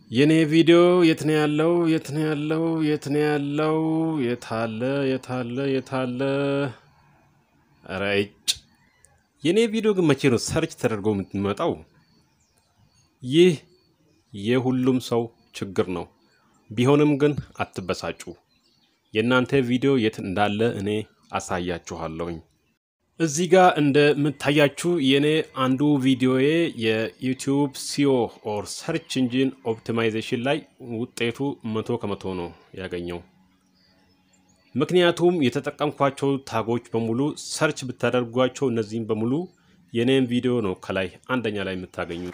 የኔ ቪዲዮ የት ነው ያለው? የት ነው ያለው? የት ነው ያለው? የታለ? የታለ? የታለ? ኧረ እጭ! የኔ ቪዲዮ ግን መቼ ነው ሰርች ተደርጎ የምትመጣው? ይህ የሁሉም ሰው ችግር ነው። ቢሆንም ግን አትበሳጩ። የእናንተ ቪዲዮ የት እንዳለ እኔ አሳያችኋለሁኝ። እዚህ ጋር እንደምታያችሁ የኔ አንዱ ቪዲዮዬ የዩቲዩብ ሲኦ ኦር ሰርች ኢንጂን ኦፕቲማይዜሽን ላይ ውጤቱ መቶ ከመቶ ነው ያገኘው። ምክንያቱም የተጠቀምኳቸው ታጎች በሙሉ ሰርች ብታደርጓቸው እነዚህም በሙሉ የኔም ቪዲዮ ነው ከላይ አንደኛ ላይ የምታገኙት።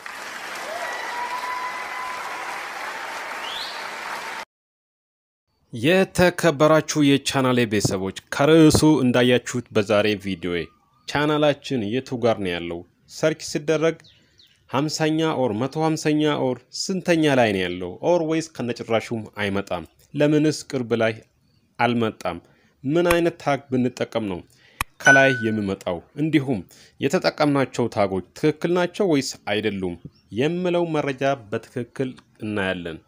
የተከበራችሁ የቻናሌ ቤተሰቦች ከርዕሱ እንዳያችሁት በዛሬ ቪዲዮዬ ቻናላችን የቱ ጋር ነው ያለው? ሰርች ሲደረግ ሀምሳኛ ኦር መቶ ሀምሳኛ ኦር ስንተኛ ላይ ነው ያለው? ኦር ወይስ ከነጭራሹም አይመጣም? ለምንስ ቅርብ ላይ አልመጣም? ምን አይነት ታግ ብንጠቀም ነው ከላይ የሚመጣው? እንዲሁም የተጠቀምናቸው ታጎች ትክክል ናቸው ወይስ አይደሉም የምለው መረጃ በትክክል እናያለን።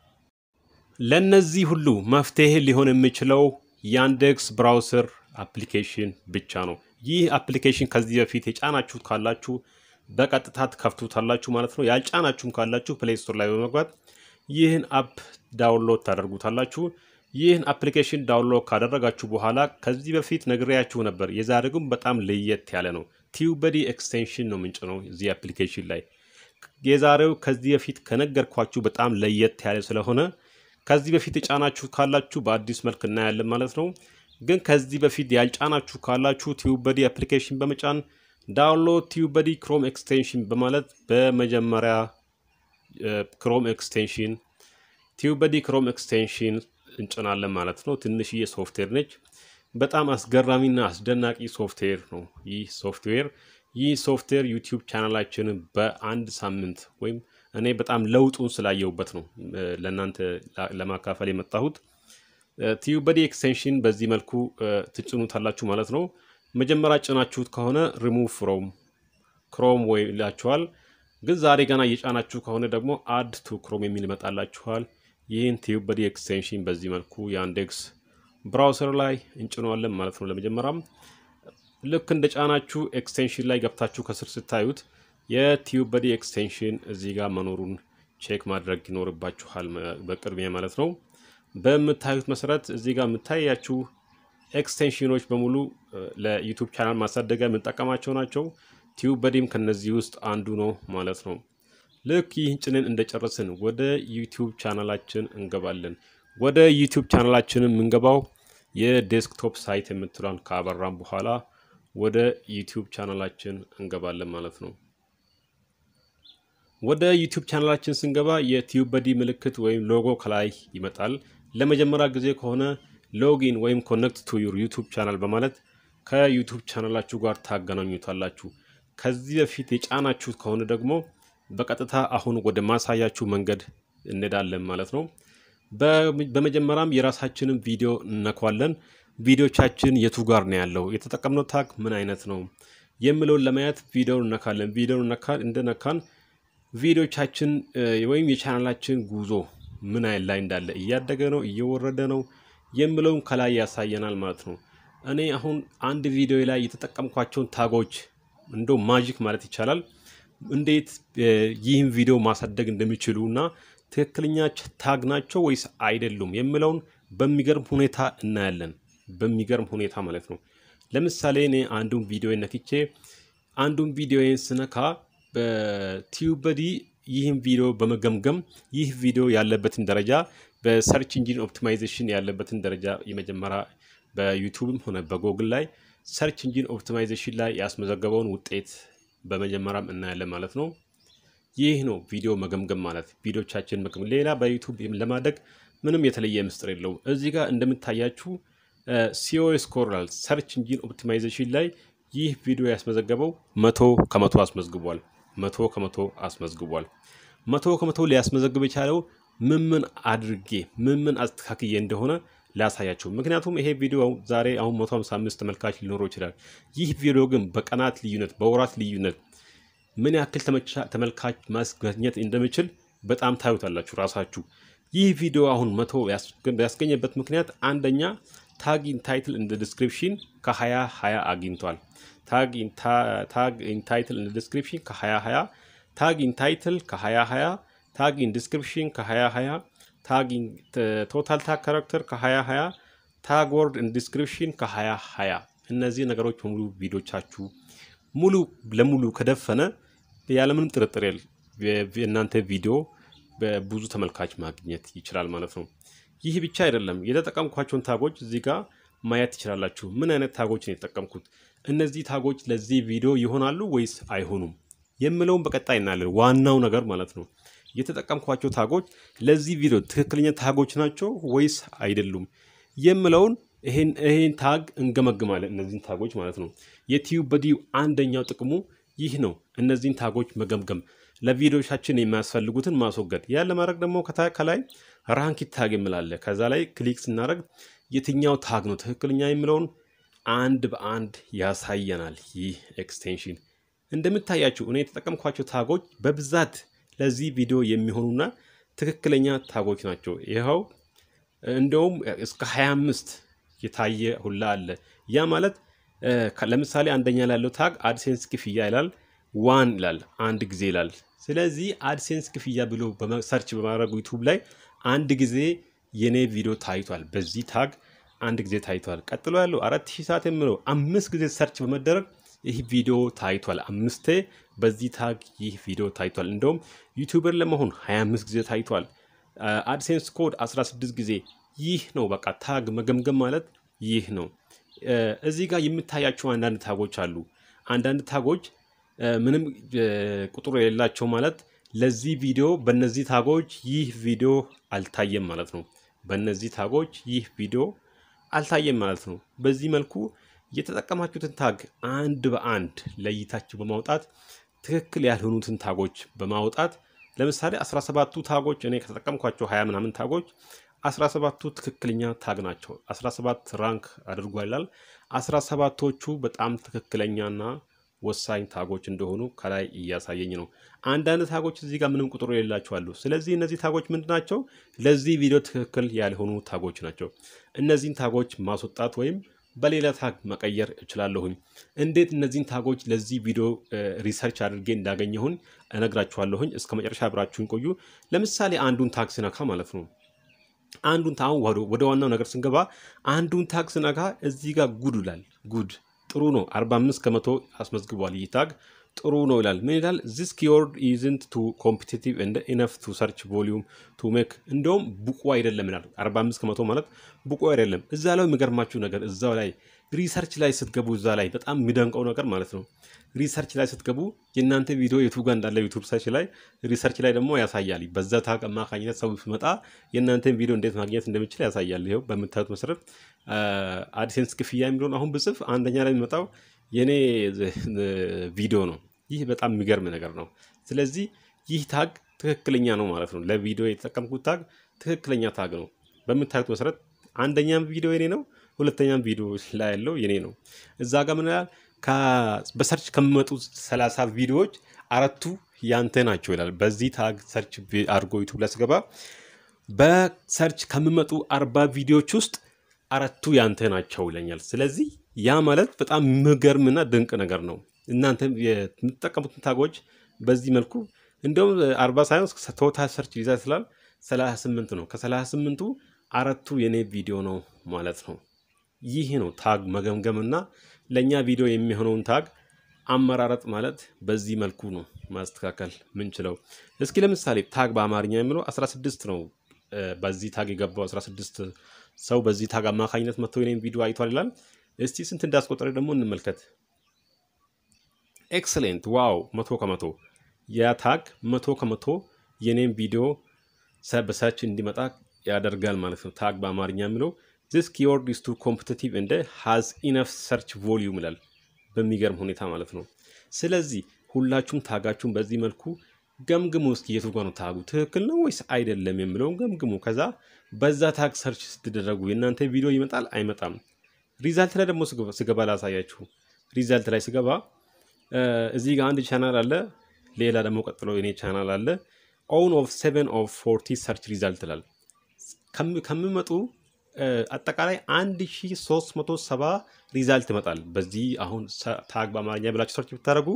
ለነዚህ ሁሉ መፍትሄ ሊሆን የሚችለው ያንዴክስ ብራውሰር አፕሊኬሽን ብቻ ነው። ይህ አፕሊኬሽን ከዚህ በፊት የጫናችሁት ካላችሁ በቀጥታ ትከፍቱታላችሁ ማለት ነው። ያልጫናችሁም ካላችሁ ፕሌይ ስቶር ላይ በመግባት ይህን አፕ ዳውንሎድ ታደርጉታላችሁ። ይህን አፕሊኬሽን ዳውንሎድ ካደረጋችሁ በኋላ ከዚህ በፊት ነግሬያችሁ ነበር። የዛሬ ግን በጣም ለየት ያለ ነው። ቲዩበዲ ኤክስቴንሽን ነው ምንጭ ነው እዚህ አፕሊኬሽን ላይ። የዛሬው ከዚህ በፊት ከነገርኳችሁ በጣም ለየት ያለ ስለሆነ ከዚህ በፊት የጫናችሁ ካላችሁ በአዲስ መልክ እናያለን ማለት ነው። ግን ከዚህ በፊት ያልጫናችሁ ካላችሁ ቲዩበዲ አፕሊኬሽን በመጫን ዳውንሎድ ቲዩበዲ ክሮም ኤክስቴንሽን በማለት በመጀመሪያ ክሮም ኤክስቴንሽን ቲዩበዲ ክሮም ኤክስቴንሽን እንጭናለን ማለት ነው። ትንሽዬ ሶፍትዌር ነች። በጣም አስገራሚና አስደናቂ ሶፍትዌር ነው ይህ ሶፍትዌር። ይህ ሶፍትዌር ዩቲዩብ ቻናላችንን በአንድ ሳምንት ወይም እኔ በጣም ለውጡን ስላየሁበት ነው ለእናንተ ለማካፈል የመጣሁት። ቲዩበዲ ኤክስቴንሽን በዚህ መልኩ ትጭኑታላችሁ ማለት ነው። መጀመሪያ ጭናችሁት ከሆነ ሪሙቭ ፍሮም ክሮም ወይ ይላችኋል። ግን ዛሬ ገና እየጫናችሁ ከሆነ ደግሞ አድ ቱ ክሮም የሚል ይመጣላችኋል። ይህን ቲዩበዲ ኤክስቴንሽን በዚህ መልኩ የአንዴክስ ብራውሰር ላይ እንጭነዋለን ማለት ነው። ለመጀመሪያም ልክ እንደ ጫናችሁ ኤክስቴንሽን ላይ ገብታችሁ ከስር ስታዩት የቲዩበዲ ኤክስቴንሽን እዚህ ጋር መኖሩን ቼክ ማድረግ ይኖርባችኋል በቅድሚያ ማለት ነው። በምታዩት መሰረት እዚህ ጋር የምታያችሁ ኤክስቴንሽኖች በሙሉ ለዩቱብ ቻናል ማሳደጊያ የምንጠቀማቸው ናቸው። ቲዩበዲም ከነዚህ ውስጥ አንዱ ነው ማለት ነው። ልክ ይህን ጭንን እንደጨረስን ወደ ዩቲዩብ ቻናላችን እንገባለን። ወደ ዩቲዩብ ቻናላችን የምንገባው የዴስክቶፕ ሳይት የምትሏን ካበራም በኋላ ወደ ዩቲዩብ ቻናላችን እንገባለን ማለት ነው። ወደ ዩቲዩብ ቻናላችን ስንገባ የቲዩበዲ ምልክት ወይም ሎጎ ከላይ ይመጣል። ለመጀመሪያ ጊዜ ከሆነ ሎጊን ወይም ኮኔክት ቱ ዩር ዩቱብ ቻናል በማለት ከዩቱብ ቻናላችሁ ጋር ታገናኙታላችሁ። ከዚህ በፊት የጫናችሁት ከሆነ ደግሞ በቀጥታ አሁን ወደ ማሳያችሁ መንገድ እንሄዳለን ማለት ነው። በመጀመሪያም የራሳችንን ቪዲዮ እነኳለን። ቪዲዮቻችን የቱ ጋር ነው ያለው፣ የተጠቀምነው ታግ ምን አይነት ነው የሚለውን ለማየት ቪዲዮውን እነካለን። ቪዲዮውን እንደነካን ቪዲዮቻችን ወይም የቻናላችን ጉዞ ምን አይነት ላይ እንዳለ እያደገ ነው እየወረደ ነው የሚለውን ከላይ ያሳየናል ማለት ነው። እኔ አሁን አንድ ቪዲዮ ላይ የተጠቀምኳቸውን ታጎች እንደ ማጂክ ማለት ይቻላል እንዴት ይህን ቪዲዮ ማሳደግ እንደሚችሉ እና ትክክለኛ ታግ ናቸው ወይስ አይደሉም የሚለውን በሚገርም ሁኔታ እናያለን። በሚገርም ሁኔታ ማለት ነው። ለምሳሌ እኔ አንዱን ቪዲዮ ነክቼ አንዱን ቪዲዮን ስነካ በቲዩበዲ ይህን ቪዲዮ በመገምገም ይህ ቪዲዮ ያለበትን ደረጃ በሰርች ኢንጂን ኦፕቲማይዜሽን ያለበትን ደረጃ የመጀመሪያ በዩቱብም ሆነ በጎግል ላይ ሰርች ኢንጂን ኦፕቲማይዜሽን ላይ ያስመዘገበውን ውጤት በመጀመሪያም እናያለን ማለት ነው። ይህ ነው ቪዲዮ መገምገም ማለት ቪዲዮቻችን መገምገም። ሌላ በዩቱብ ለማደግ ምንም የተለየ ምስጢር የለውም። እዚህ ጋር እንደምታያችሁ ሲኦ ስኮራል ሰርች ኢንጂን ኦፕቲማይዜሽን ላይ ይህ ቪዲዮ ያስመዘገበው መቶ ከመቶ አስመዝግቧል። መቶ ከመቶ አስመዝግቧል። መቶ ከመቶ ሊያስመዘግብ የቻለው ምን ምን አድርጌ ምን ምን አስተካክዬ እንደሆነ ላሳያቸው። ምክንያቱም ይሄ ቪዲዮ ዛሬ አሁን 155 ተመልካች ሊኖረው ይችላል። ይህ ቪዲዮ ግን በቀናት ልዩነት፣ በወራት ልዩነት ምን ያክል ተመልካች ማስገኘት እንደምችል በጣም ታዩታላችሁ ራሳችሁ። ይህ ቪዲዮ አሁን መቶ ያስገኘበት ምክንያት አንደኛ ታግ ኢን ታይትል እንደ ዲስክሪፕሽን ከ20 20 አግኝቷል። ታግ ኢን ታይትል እንደ ዲስክሪፕሽን ከ20 20 ታግ ኢን ታይትል ከ20 20 ታግ ኢን ዲስክሪፕሽን ከ20 20 ታግ ኢን ቶታል ታግ ካራክተር ከ20 20 ታግ ወርድ ኢን ዲስክሪፕሽን ከ20 20 እነዚህ ነገሮች በሙሉ ቪዲዮቻችሁ ሙሉ ለሙሉ ከደፈነ ያለምንም ጥርጥር የእናንተ ቪዲዮ በብዙ ተመልካች ማግኘት ይችላል ማለት ነው። ይህ ብቻ አይደለም። የተጠቀምኳቸውን ታጎች እዚህ ጋር ማየት ትችላላችሁ። ምን አይነት ታጎች ነው የተጠቀምኩት? እነዚህ ታጎች ለዚህ ቪዲዮ ይሆናሉ ወይስ አይሆኑም የምለውን በቀጣይ እናያለን። ዋናው ነገር ማለት ነው የተጠቀምኳቸው ታጎች ለዚህ ቪዲዮ ትክክለኛ ታጎች ናቸው ወይስ አይደሉም የምለውን ይሄን ታግ እንገመግማለን። እነዚህን ታጎች ማለት ነው። የቲዩብ በዲዩ አንደኛው ጥቅሙ ይህ ነው። እነዚህን ታጎች መገምገም፣ ለቪዲዮቻችን የሚያስፈልጉትን ማስወገድ። ያን ለማድረግ ደግሞ ከላይ ራንክ ታግ የምላለ ከዛ ላይ ክሊክ ስናደርግ የትኛው ታግ ነው ትክክለኛ የሚለውን አንድ በአንድ ያሳየናል። ይህ ኤክስቴንሽን እንደምታያችሁ እኔ የተጠቀምኳቸው ታጎች በብዛት ለዚህ ቪዲዮ የሚሆኑና ትክክለኛ ታጎች ናቸው። ይኸው እንደውም እስከ 25 የታየ ሁላ አለ። ያ ማለት ለምሳሌ አንደኛ ላይ ያለው ታግ አድሴንስ ክፍያ ይላል፣ ዋን ይላል፣ አንድ ጊዜ ይላል። ስለዚህ አድሴንስ ክፍያ ብሎ ሰርች በማድረግ ዩቱብ ላይ አንድ ጊዜ የኔ ቪዲዮ ታይቷል። በዚህ ታግ አንድ ጊዜ ታይቷል። ቀጥሎ ያለው አራት ሺህ ሰዓት የምለው አምስት ጊዜ ሰርች በመደረግ ይህ ቪዲዮ ታይቷል። አምስቴ በዚህ ታግ ይህ ቪዲዮ ታይቷል። እንደውም ዩቱበር ለመሆን 25 ጊዜ ታይቷል። አድሴንስ ኮድ 16 ጊዜ። ይህ ነው በቃ ታግ መገምገም ማለት ይህ ነው። እዚህ ጋር የምታያቸው አንዳንድ ታጎች አሉ። አንዳንድ ታጎች ምንም ቁጥር የሌላቸው ማለት ለዚህ ቪዲዮ በነዚህ ታጎች ይህ ቪዲዮ አልታየም ማለት ነው። በነዚህ ታጎች ይህ ቪዲዮ አልታየም ማለት ነው። በዚህ መልኩ የተጠቀማችሁትን ታግ አንድ በአንድ ለይታችሁ በማውጣት ትክክል ያልሆኑትን ታጎች በማውጣት ለምሳሌ 17ቱ ታጎች እኔ ከተጠቀምኳቸው 20 ምናምን ታጎች 17ቱ ትክክለኛ ታግ ናቸው። 17 ራንክ አድርጓል ይላል። 17ቶቹ በጣም ትክክለኛና ወሳኝ ታጎች እንደሆኑ ከላይ እያሳየኝ ነው። አንዳንድ ታጎች እዚህ ጋር ምንም ቁጥሩ የሌላቸው አሉ። ስለዚህ እነዚህ ታጎች ምንድን ናቸው? ለዚህ ቪዲዮ ትክክል ያልሆኑ ታጎች ናቸው። እነዚህን ታጎች ማስወጣት ወይም በሌላ ታግ መቀየር እችላለሁኝ። እንዴት እነዚህን ታጎች ለዚህ ቪዲዮ ሪሰርች አድርጌ እንዳገኘሁኝ እነግራችኋለሁኝ። እስከ መጨረሻ አብራችሁን ቆዩ። ለምሳሌ አንዱን ታግ ስነካ ማለት ነው አንዱን አሁን ወደ ዋናው ነገር ስንገባ አንዱን ታግ ስነካ እዚህ ጋር ጉድ ይላል። ጉድ ጥሩ ነው። 45 ከመቶ አስመዝግቧል። ይህ ታግ ጥሩ ነው ይላል። ምን ይላል? ዚስ ኪወርድ ኢዝንት ቱ ኮምፒቲቲቭ እንደ ኢነፍ ቱ ሰርች ቮሊዩም ቱ ሜክ እንደውም ብቁ አይደለም ይላል። 45 ከመቶ ማለት ብቁ አይደለም። እዛ ላይ የሚገርማችሁ ነገር እዛው ላይ ሪሰርች ላይ ስትገቡ እዛ ላይ በጣም የሚደንቀው ነገር ማለት ነው ሪሰርች ላይ ስትገቡ የእናንተ ቪዲዮ የቱ ጋር እንዳለ ዩቱብ ሰርች ላይ ሪሰርች ላይ ደግሞ ያሳያል። በዛ ታግ አማካኝነት ሰው ሲመጣ የእናንተን ቪዲዮ እንዴት ማግኘት እንደሚችል ያሳያል። ይኸው በምታዩት መሰረት አድሴንስ ክፍያ የሚለውን አሁን ብጽፍ አንደኛ ላይ የሚመጣው የኔ ቪዲዮ ነው። ይህ በጣም የሚገርም ነገር ነው። ስለዚህ ይህ ታግ ትክክለኛ ነው ማለት ነው። ለቪዲዮ የተጠቀምኩት ታግ ትክክለኛ ታግ ነው። በምታዩት መሰረት አንደኛም ቪዲዮ የኔ ነው፣ ሁለተኛም ቪዲዮ ላይ ያለው የኔ ነው። እዛ ጋር ምን ይላል? በሰርች ከሚመጡ ሰላሳ ቪዲዮዎች አራቱ ያንተ ናቸው ይላል። በዚህ ታግ ሰርች አድርጎ ዩቱብ ላይ ስገባ በሰርች ከሚመጡ አርባ ቪዲዮዎች ውስጥ አራቱ ያንተ ናቸው ይለኛል። ስለዚህ ያ ማለት በጣም የሚገርምና ድንቅ ነገር ነው። እናንተ የምትጠቀሙትን ታጎች በዚህ መልኩ እንደውም አርባ ሳይሆን ቶታል ሰርች ይዛ ስላል ሰላሳ ስምንት ነው። ከሰላሳ ስምንቱ አራቱ የኔ ቪዲዮ ነው ማለት ነው። ይህ ነው ታግ መገምገምና ለእኛ ቪዲዮ የሚሆነውን ታግ አመራረጥ ማለት በዚህ መልኩ ነው ማስተካከል ምንችለው። እስኪ ለምሳሌ ታግ በአማርኛ የሚለው 16 ነው። በዚህ ታግ የገባው 16 ሰው በዚህ ታግ አማካኝነት መጥቶ የኔን ቪዲዮ አይቷል ይላል። እስቲ ስንት እንዳስቆጠረ ደግሞ እንመልከት። ኤክሰሌንት ዋው! መቶ ከመቶ ያ ታግ መቶ ከመቶ የኔን ቪዲዮ በሰርች እንዲመጣ ያደርጋል ማለት ነው። ታግ በአማርኛ የሚለው ዚስ ኪወርድ ኢዝ ቱ ኮምፒቲቲቭ እንደ ሃዝ ኢነፍ ሰርች ቮሊዩም ይላል። በሚገርም ሁኔታ ማለት ነው። ስለዚህ ሁላችሁም ታጋችሁን በዚህ መልኩ ገምግሙ። እስኪ የቱ ጋ ነው ታጉ ትክክል ነው ወይስ አይደለም የሚለውን ገምግሙ። ከዛ በዛ ታግ ሰርች ስትደረጉ የእናንተ ቪዲዮ ይመጣል አይመጣም። ሪዛልት ላይ ደግሞ ስገባ ላሳያችሁ። ሪዛልት ላይ ስገባ እዚህ ጋር አንድ ቻናል አለ፣ ሌላ ደግሞ ቀጥሎ የኔ ቻናል አለ። ኦን ኦፍ ሴቨን ኦፍ ፎርቲ ሰርች ሪዛልት ይላል። ከሚመጡ አጠቃላይ 1370 ሪዛልት ይመጣል። በዚህ አሁን ታግ በአማርኛ ብላችሁ ሰርች ብታደርጉ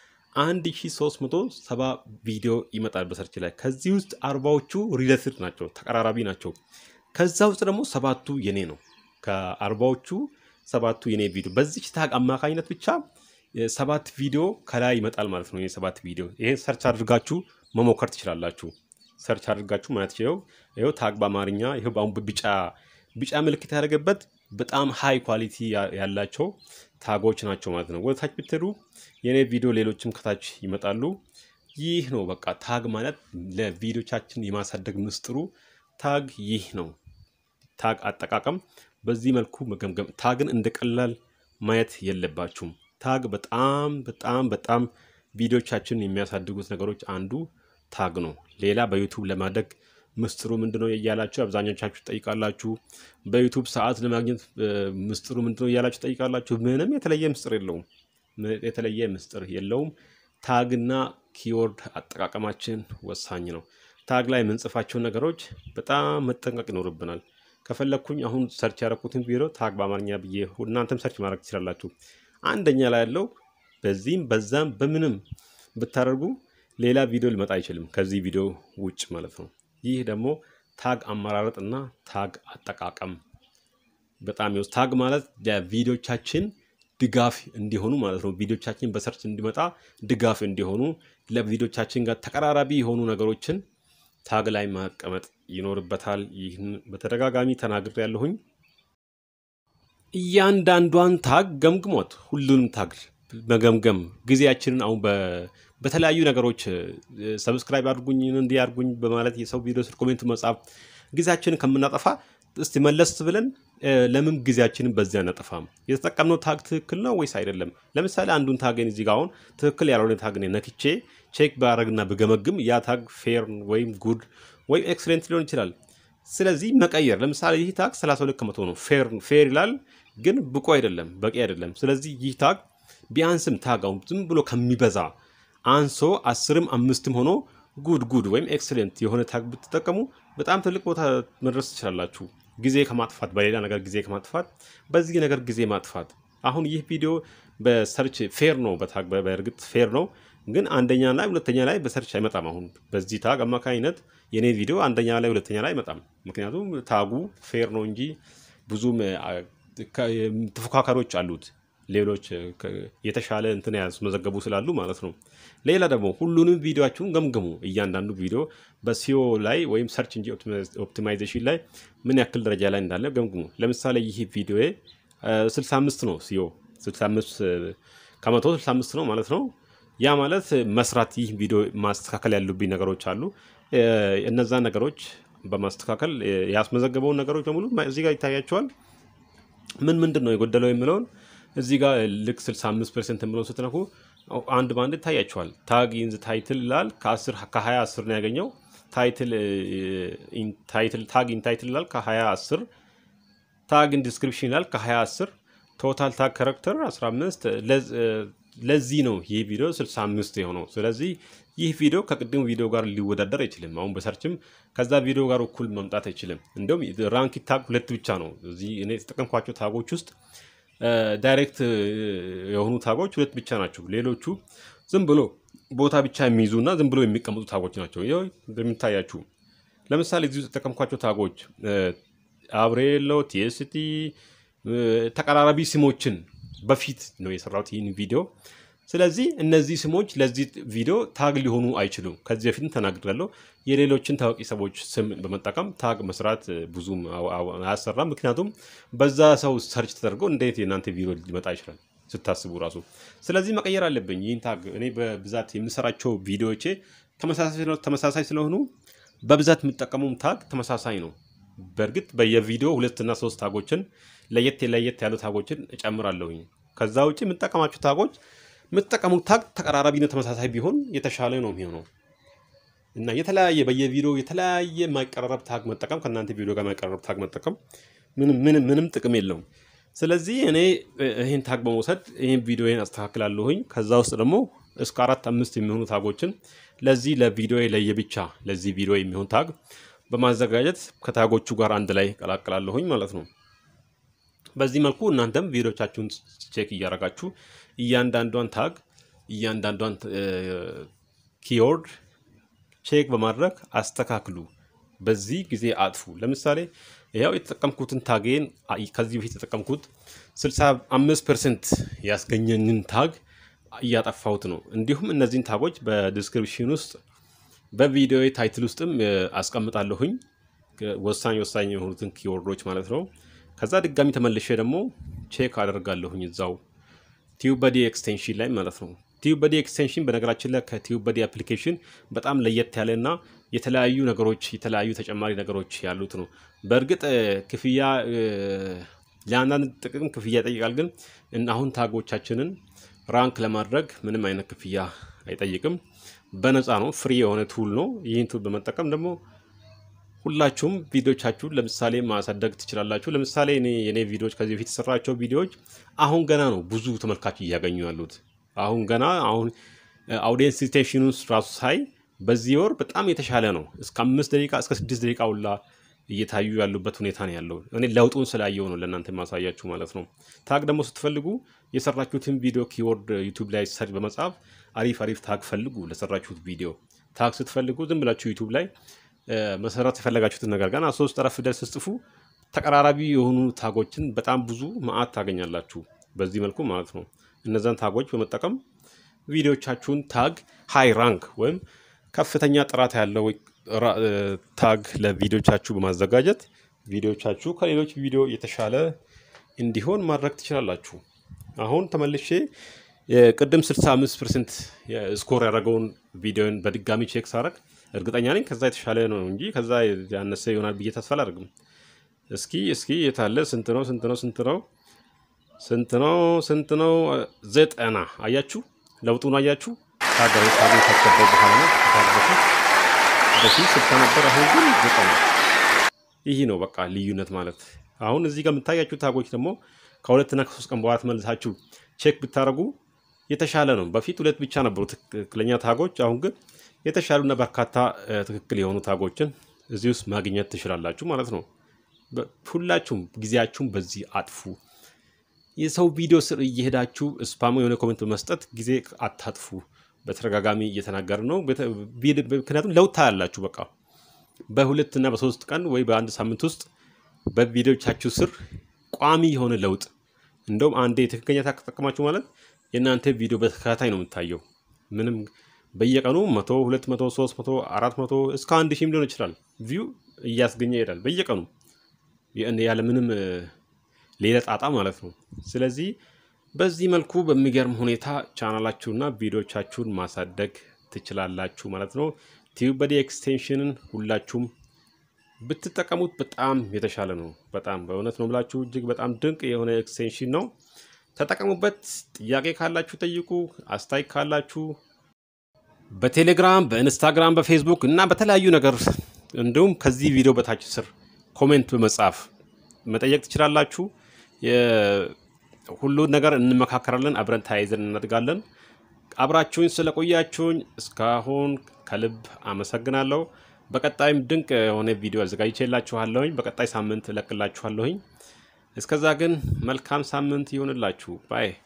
1370 ቪዲዮ ይመጣል በሰርች ላይ። ከዚህ ውስጥ አርባዎቹ ሪሌትድ ናቸው፣ ተቀራራቢ ናቸው። ከዛ ውስጥ ደግሞ ሰባቱ የኔ ነው። ከአርባዎቹ ሰባቱ የኔ ቪዲዮ በዚች ታግ አማካኝነት ብቻ ሰባት ቪዲዮ ከላይ ይመጣል ማለት ነው። ሰባት ቪዲዮ ይሄን ሰርች አድርጋችሁ መሞከር ትችላላችሁ። ሰርች አድርጋችሁ ማለት ይችለው ይኸው ታግ በአማርኛ ይኸው በአሁን ቢጫ ቢጫ ምልክት ያደረገበት በጣም ሃይ ኳሊቲ ያላቸው ታጎች ናቸው ማለት ነው። ወደ ታች ብትሄዱ የኔ ቪዲዮ ሌሎችም ከታች ይመጣሉ። ይህ ነው በቃ ታግ ማለት ለቪዲዮቻችን የማሳደግ ምስጢሩ ታግ ይህ ነው። ታግ አጠቃቀም በዚህ መልኩ መገምገም። ታግን እንደ ቀላል ማየት የለባችሁም። ታግ በጣም በጣም በጣም ቪዲዮቻችንን የሚያሳድጉት ነገሮች አንዱ ታግ ነው። ሌላ በዩቱብ ለማደግ ምስጢሩ ምንድነው እያላችሁ አብዛኞቻችሁ ትጠይቃላችሁ። በዩቱብ ሰዓት ለማግኘት ምስጢሩ ምንድነው እያላችሁ ትጠይቃላችሁ። ምንም የተለየ ምስጢር የለውም። የተለየ ምስጢር የለውም። ታግና ኪወርድ አጠቃቀማችን ወሳኝ ነው። ታግ ላይ የምንጽፋቸው ነገሮች በጣም መጠንቀቅ ይኖርብናል። ከፈለግኩኝ አሁን ሰርች ያደረኩትን ቪዲዮ ታግ በአማርኛ ብዬ እናንተም ሰርች ማድረግ ትችላላችሁ። አንደኛ ላይ ያለው በዚህም በዛም በምንም ብታደርጉ ሌላ ቪዲዮ ሊመጣ አይችልም ከዚህ ቪዲዮ ውጭ ማለት ነው። ይህ ደግሞ ታግ አመራረጥ እና ታግ አጠቃቀም በጣም ይወስ ታግ ማለት ለቪዲዮቻችን ድጋፍ እንዲሆኑ ማለት ነው። ቪዲዮቻችን በሰርች እንዲመጣ ድጋፍ እንዲሆኑ ለቪዲዮቻችን ጋር ተቀራራቢ የሆኑ ነገሮችን ታግ ላይ ማቀመጥ ይኖርበታል። ይህን በተደጋጋሚ ተናግሬ ያለሁኝ። እያንዳንዷን ታግ ገምግሞት ሁሉንም ታግ መገምገም ጊዜያችንን አሁን በተለያዩ ነገሮች ሰብስክራይብ አድርጉኝ እንዲህ አድርጉኝ በማለት የሰው ቪዲዮ ስር ኮሜንት መጻፍ ጊዜያችንን ከምናጠፋ እስቲ መለስ ብለን ለምን ጊዜያችንን በዚያ አናጠፋም? የተጠቀምነው ታግ ትክክል ነው ወይስ አይደለም? ለምሳሌ አንዱን ታግን እዚህ ጋር አሁን ትክክል ያልሆነ ታግን ነክቼ ቼክ ባረግና ብገመግም ያ ታግ ፌር ወይም ጉድ ወይም ኤክስሌንት ሊሆን ይችላል። ስለዚህ መቀየር ለምሳሌ ይህ ታግ 32 ከመቶ ነው ፌር ይላል፣ ግን ብቁ አይደለም፣ በቂ አይደለም። ስለዚህ ይህ ታግ ቢያንስም ታግ አሁን ዝም ብሎ ከሚበዛ አንሶ አስርም አምስትም ሆኖ ጉድ ጉድ ወይም ኤክስሌንት የሆነ ታግ ብትጠቀሙ በጣም ትልቅ ቦታ መድረስ ትችላላችሁ። ጊዜ ከማጥፋት በሌላ ነገር ጊዜ ከማጥፋት በዚህ ነገር ጊዜ ማጥፋት። አሁን ይህ ቪዲዮ በሰርች ፌር ነው፣ በታግ በእርግጥ ፌር ነው፣ ግን አንደኛ ላይ ሁለተኛ ላይ በሰርች አይመጣም። አሁን በዚህ ታግ አማካኝነት የኔ ቪዲዮ አንደኛ ላይ ሁለተኛ ላይ አይመጣም። ምክንያቱም ታጉ ፌር ነው እንጂ ብዙም ተፎካካሪዎች አሉት ሌሎች የተሻለ እንትን ያስመዘገቡ ስላሉ ማለት ነው። ሌላ ደግሞ ሁሉንም ቪዲዮችሁን ገምግሙ። እያንዳንዱ ቪዲዮ በሲዮ ላይ ወይም ሰርች እንጂ ኦፕቲማይዜሽን ላይ ምን ያክል ደረጃ ላይ እንዳለ ገምግሙ። ለምሳሌ ይህ ቪዲዮ 65 ነው፣ ሲዮ 65 ከመቶ 65 ነው ማለት ነው። ያ ማለት መስራት ይህ ቪዲዮ ማስተካከል ያሉብኝ ነገሮች አሉ። እነዛ ነገሮች በማስተካከል ያስመዘገበውን ነገሮች በሙሉ እዚህ ጋር ይታያቸዋል። ምን ምንድን ነው የጎደለው የሚለውን እዚህ ጋር ልክ 65 ፐርሰንት የምለውን ስትነኩ አንድ በአንድ ይታያቸዋል። ታግ ኢንዝ ታይትል ይላል ከ10 ከ20 10 ነው ያገኘው። ታይትል ታግ ኢን ታይትል ይላል ከ20 10 ታግ ኢን ዲስክሪፕሽን ይላል ከ20 10 ቶታል ታግ ካራክተር 15 ለዚህ ነው ይህ ቪዲዮ 65 የሆነው። ስለዚህ ይህ ቪዲዮ ከቅድሙ ቪዲዮ ጋር ሊወዳደር አይችልም። አሁን በሰርችም ከዛ ቪዲዮ ጋር እኩል መምጣት አይችልም። እንዲሁም ራንክ ታግ ሁለት ብቻ ነው እዚህ እኔ የተጠቀምኳቸው ታጎች ውስጥ ዳይሬክት የሆኑ ታጎች ሁለት ብቻ ናቸው። ሌሎቹ ዝም ብሎ ቦታ ብቻ የሚይዙ እና ዝም ብሎ የሚቀመጡ ታጎች ናቸው። ይኸው እንደሚታያችሁ ለምሳሌ እዚህ የተጠቀምኳቸው ታጎች አብሬሎ፣ ቲኤስቲ ተቀራራቢ ስሞችን በፊት ነው የሰራሁት ይህን ቪዲዮ። ስለዚህ እነዚህ ስሞች ለዚህ ቪዲዮ ታግ ሊሆኑ አይችሉም። ከዚህ በፊትም ተናግሬያለሁ። የሌሎችን ታዋቂ ሰዎች ስም በመጠቀም ታግ መስራት ብዙም አያሰራም። ምክንያቱም በዛ ሰው ሰርች ተደርጎ እንዴት የእናንተ ቪዲዮ ሊመጣ ይችላል ስታስቡ ራሱ። ስለዚህ መቀየር አለብኝ ይህን ታግ። እኔ በብዛት የምሰራቸው ቪዲዮዎቼ ተመሳሳይ ስለሆኑ በብዛት የምጠቀሙም ታግ ተመሳሳይ ነው። በእርግጥ በየቪዲዮ ሁለትና ሶስት ታጎችን ለየት ለየት ያሉ ታጎችን እጨምራለሁኝ። ከዛ ውጭ የምጠቀማቸው ታጎች የምትጠቀሙት ታግ ተቀራራቢነት ተመሳሳይ ቢሆን የተሻለ ነው የሚሆነው እና የተለያየ በየቪዲዮ የተለያየ የማይቀራረብ ታግ መጠቀም ከእናንተ ቪዲዮ ጋር የማይቀራረብ ታግ መጠቀም ምንም ጥቅም የለውም። ስለዚህ እኔ ይህን ታግ በመውሰድ ይህን ቪዲዮን አስተካክላለሁኝ። ከዛ ውስጥ ደግሞ እስከ አራት አምስት የሚሆኑ ታጎችን ለዚህ ለቪዲዮ ለየብቻ ለዚህ ቪዲዮ የሚሆን ታግ በማዘጋጀት ከታጎቹ ጋር አንድ ላይ ቀላቅላለሁኝ ማለት ነው። በዚህ መልኩ እናንተም ቪዲዮቻችሁን ቼክ እያደረጋችሁ እያንዳንዷን ታግ እያንዳንዷን ኪወርድ ቼክ በማድረግ አስተካክሉ። በዚህ ጊዜ አጥፉ። ለምሳሌ ያው የተጠቀምኩትን ታጌን ከዚህ በፊት የተጠቀምኩት 65 ፐርሰንት ያስገኘኝን ታግ እያጠፋሁት ነው። እንዲሁም እነዚህን ታጎች በዲስክሪፕሽን ውስጥ በቪዲዮ ታይትል ውስጥም አስቀምጣለሁኝ ወሳኝ ወሳኝ የሆኑትን ኪወርዶች ማለት ነው። ከዛ ድጋሚ ተመልሼ ደግሞ ቼክ አደርጋለሁኝ እዛው ቲዩበዲ ኤክስቴንሽን ላይ ማለት ነው። ቲዩበዲ ኤክስቴንሽን በነገራችን ላይ ከቲዩበዲ አፕሊኬሽን በጣም ለየት ያለ እና የተለያዩ ነገሮች የተለያዩ ተጨማሪ ነገሮች ያሉት ነው። በእርግጥ ክፍያ ለአንዳንድ ጥቅም ክፍያ ይጠይቃል። ግን አሁን ታጎቻችንን ራንክ ለማድረግ ምንም አይነት ክፍያ አይጠይቅም። በነፃ ነው። ፍሪ የሆነ ቱል ነው። ይህን ቱል በመጠቀም ደግሞ ሁላችሁም ቪዲዮቻችሁን ለምሳሌ ማሳደግ ትችላላችሁ። ለምሳሌ እኔ የኔ ቪዲዮዎች ከዚህ በፊት የተሰራቸው ቪዲዮዎች አሁን ገና ነው ብዙ ተመልካች እያገኙ ያሉት። አሁን ገና አሁን አውዲየንስ ሪቴንሽኑን ራሱ ሳይ በዚህ ወር በጣም የተሻለ ነው። እስከ አምስት ደቂቃ እስከ ስድስት ደቂቃ ሁላ እየታዩ ያሉበት ሁኔታ ነው ያለው። እኔ ለውጡን ስላየው ነው ለእናንተ የማሳያችሁ ማለት ነው። ታግ ደግሞ ስትፈልጉ የሰራችሁትን ቪዲዮ ኪወርድ ዩቱብ ላይ ሰርች በመጻፍ አሪፍ አሪፍ ታግ ፈልጉ። ለሰራችሁት ቪዲዮ ታግ ስትፈልጉ ዝም ብላችሁ ዩቱብ ላይ መሰራት የፈለጋችሁትን ነገር ገና ሶስት ጠረፍ ፊደል ስትጽፉ ተቀራራቢ የሆኑ ታጎችን በጣም ብዙ መዓት ታገኛላችሁ። በዚህ መልኩ ማለት ነው። እነዛን ታጎች በመጠቀም ቪዲዮቻችሁን ታግ ሃይ ራንክ ወይም ከፍተኛ ጥራት ያለው ታግ ለቪዲዮቻችሁ በማዘጋጀት ቪዲዮቻችሁ ከሌሎች ቪዲዮ የተሻለ እንዲሆን ማድረግ ትችላላችሁ። አሁን ተመልሼ የቅድም 65 ፐርሰንት ስኮር ያደረገውን ቪዲዮን በድጋሚ ቼክ ሳረግ እርግጠኛ ነኝ ከዛ የተሻለ ነው እንጂ ከዛ ያነሰ ይሆናል ብዬ ተስፋ አላደርግም። እስኪ እስኪ የታለ ስንት ነው ስንት ነው ስንት ነው ስንት ነው ስንት ነው? ዘጠና አያችሁ፣ ለውጡን አያችሁ። ታጋሪ ታጋሪ ካስገባው በኋላ ነው በፊት በፊት ስልሳ ነበር፣ አሁን ግን ዘጠና። ይህ ነው በቃ ልዩነት ማለት። አሁን እዚህ ጋር የምታያችሁ ታጎች ደግሞ ከሁለትና ከሶስት ቀን በኋላ ተመልሳችሁ ቼክ ብታደርጉ የተሻለ ነው። በፊት ሁለት ብቻ ነበሩ ትክክለኛ ታጎች፣ አሁን ግን የተሻሉና በርካታ ትክክል የሆኑ ታጎችን እዚህ ውስጥ ማግኘት ትችላላችሁ ማለት ነው። ሁላችሁም ጊዜያችሁን በዚህ አጥፉ። የሰው ቪዲዮ ስር እየሄዳችሁ ስፓሙ የሆነ ኮሜንት በመስጠት ጊዜ አታጥፉ። በተደጋጋሚ እየተናገር ነው። ምክንያቱም ለውጥ ታያላችሁ። በቃ በሁለት እና በሶስት ቀን ወይ በአንድ ሳምንት ውስጥ በቪዲዮቻችሁ ስር ቋሚ የሆነ ለውጥ እንደውም አንዴ ትክክለኛ ተጠቀማችሁ ማለት የእናንተ ቪዲዮ በተከታታይ ነው የምታየው። ምንም በየቀኑ መቶ ሁለት መቶ ሶስት መቶ አራት መቶ እስከ አንድ ሺህም ሊሆን ይችላል ቪው እያስገኘ ይሄዳል በየቀኑ ያለ ምንም ሌላ ጣጣ ማለት ነው። ስለዚህ በዚህ መልኩ በሚገርም ሁኔታ ቻናላችሁና ቪዲዮቻችሁን ማሳደግ ትችላላችሁ ማለት ነው። ቲዩበዲ ኤክስቴንሽንን ሁላችሁም ብትጠቀሙት በጣም የተሻለ ነው። በጣም በእውነት ነው ብላችሁ እጅግ በጣም ድንቅ የሆነ ኤክስቴንሽን ነው። ተጠቀሙበት። ጥያቄ ካላችሁ ጠይቁ። አስተያየት ካላችሁ በቴሌግራም፣ በኢንስታግራም፣ በፌስቡክ እና በተለያዩ ነገር እንዲሁም ከዚህ ቪዲዮ በታች ስር ኮሜንት በመጻፍ መጠየቅ ትችላላችሁ። ሁሉን ነገር እንመካከራለን። አብረን ተያይዘን እናድጋለን። አብራችሁኝ ስለቆያችሁኝ እስካሁን ከልብ አመሰግናለሁ። በቀጣይም ድንቅ የሆነ ቪዲዮ አዘጋጅቼላችኋለሁኝ። በቀጣይ ሳምንት እለቅላችኋለሁኝ። እስከዛ ግን መልካም ሳምንት ይሆንላችሁ ባይ